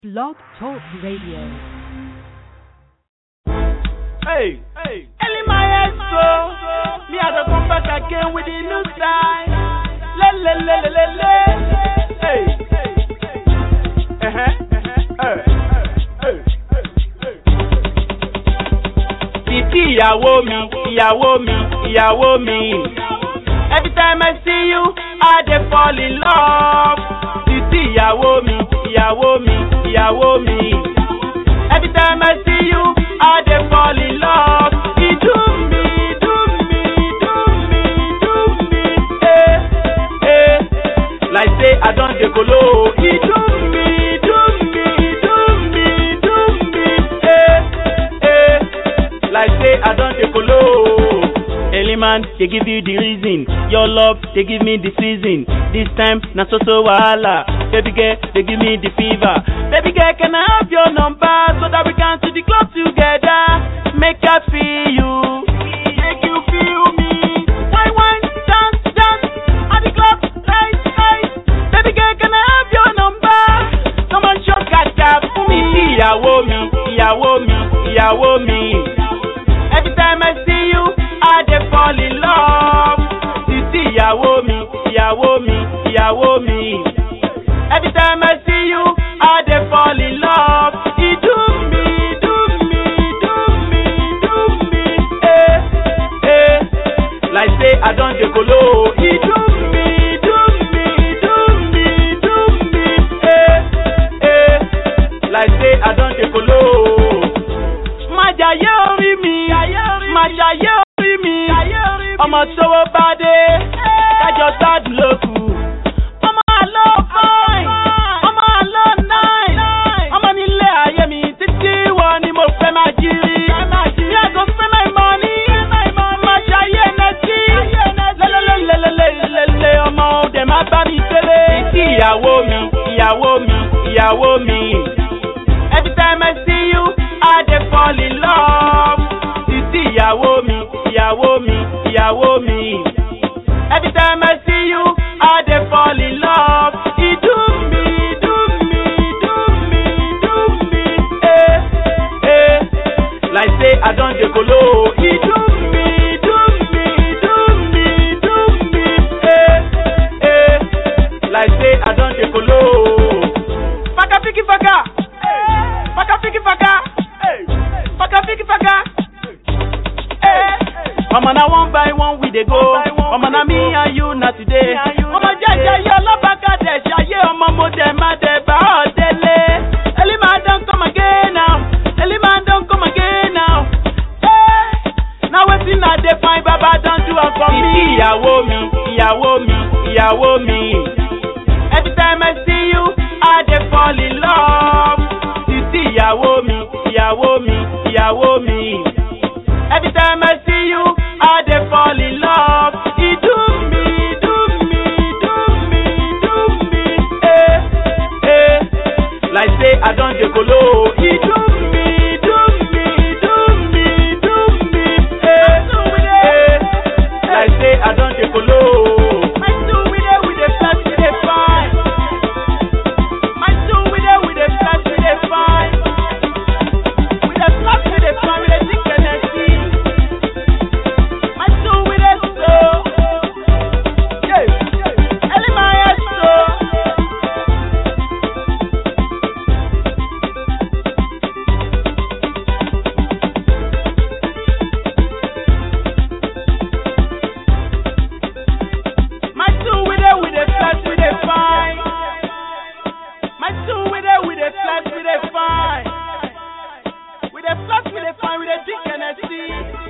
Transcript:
Blog Talk Radio. Hey, hey. Ellie Maestro. Me I the come back again with the new style. Le le le le le le. Hey. Uh-huh. Uh, hey. Títí ìyàwó mi, ìyàwó mi, ìyàwó mi. Every time I see you, I dey fall in love. Títí ìyàwó mi, ìyàwó mi, ìyàwó mi. Every time I see you, I dey fall in love. E do me, do me, do me, do me, eh, eh. Like say I don dey kolo. E do me, do me, do me, do me, eh, eh. Like say I don dey kolo. Eliman, they give you the reason. Your love, they give me the season. This time, na so so wahala. Baby girl, they give me the fever. Baby girl, can I have your number so that we can to the club together? Make I feel you. Make you feel me. Wine, wine, dance, dance. At the club, hey, hey. Baby girl, can I have your number? Come on, show kata fún mi. Ìyàwó mi, ìyàwó mi, ìyàwó mi. Every time I see you, I dey fall in love. Títí ìyàwó mi, ìyàwó mi, ìyàwó mi. Every time I see you, I dey fall in love. E do me, do me, do me, do me, eh, eh. Like say I don dey kolo. E do me, do me, do me, do me, eh, eh. Like say I don dey kolo. Má jayé orí mi, má jayé orí mi. Ọmọ tówó bá dé, kájọ gbádùn lókù. Ọmọ àlọ́ fine, ọmọ àlọ́ nine. Ọmọ nílé ayé mi títí wọ ni mo fẹ́ máa jírí. Mi àgọ́ fẹ́ máa mọ ní. Má jayé nẹ́tí. Lélelélelélelélele ọmọ òde má bá mi délé. Títí ìyàwó mi, ìyàwó mi, ìyàwó mi. Every time I see you, I dey fall in love. Títí ìyàwó mi, ìyàwó mi, ìyàwó mi. Every time I see you, I dey fall in love. E do me, do me, do me, do me, eh, eh. Like say I don dey kolo. E do me, do me, do me, do me, eh, eh. Like say I don dey kolo. Faka fiki faka. Faka fiki faka. Faka fiki faka. Ọmọ na one by one we dey go. Ọmọ na me and you na today. Ọmọ jẹjẹ yọ lọ́bàkà dẹ̀ ṣayé ọmọ mo dẹ̀ má dẹ̀ bá ọ délé. Elima don come again now. Elima don come again now. Hey, na wetin I dey find baba don do am for me. Ìyàwó mi, ìyàwó mi, ìyàwó mi. Every time I see you, I dey fall in love. Títí ìyàwó mi, ìyàwó mi, ìyàwó mi. Every time I see you, I dey fall in love. E do me, do me, do me, do me, eh, eh. Like say I don dey kolo. E do me, do me, do me, do me, eh, eh. Like say I don dey kolo. My two we dey we dey flex we dey fine. My two we dey we dey flex we dey fine. We dey flex we dey fine we dey drink Hennessy. My two we dey so. Yeah. Ellie my head so. My two we dey we dey flex we dey fine. My two we dey we dey flex we dey fine. We dey flex we dey fine we dey drink Hennessy.